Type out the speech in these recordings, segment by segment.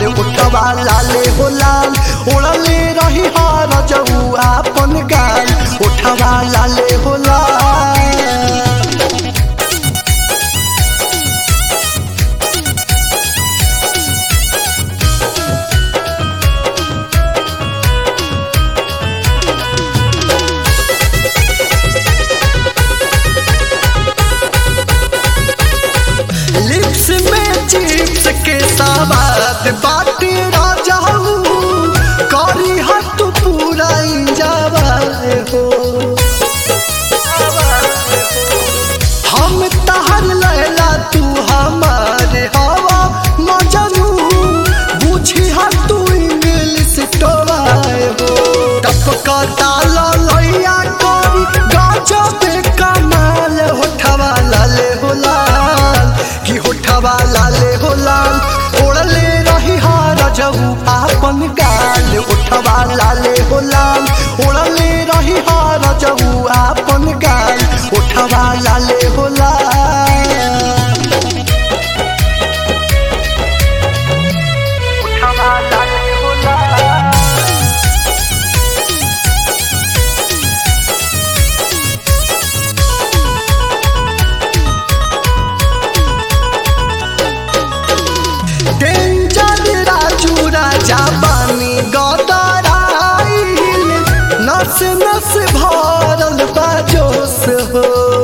उठवा लाले हो लाल ओढ़ले रही हार जऊ आपन गाल उठवा लाले हो लाल लिप्स में चिप्स के सवाद बाटे राजाऊ करी हट पूरा इंजावाए हो हम तहर लैला तू हमारे हवा मजनू बुझी हा तू इंग्लिश टोवाए हो टपका डाला लैया करी गजब कमाल होठवा लाले हो लाल कि होठवा लाले हो लाल ओढ़ले रही हार जऊ आपन गाल उठवा लाले हो लाल ओढ़ले रही हार जऊ आपन गाल उठवा लाले हो लाल उठवा लाले हो लाल डेंजर राजू राजा बानी गदराइल नस नस भरल बाजोस हो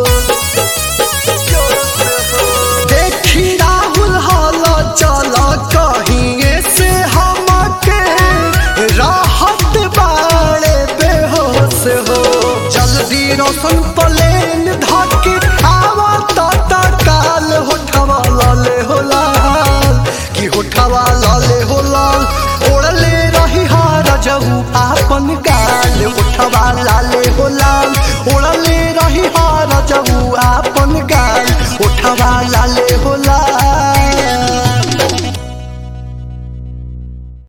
देखी राहुल हल चल कहीं से हमके राहत बाड़े बेहोश हो जल्दी रोशन प्लेन धके आवा ता काल होठवा लाले हो लाल कि होठवा लाले हो लाल ओढ़ले रही हार जऊ आपन गाल उठवा लाल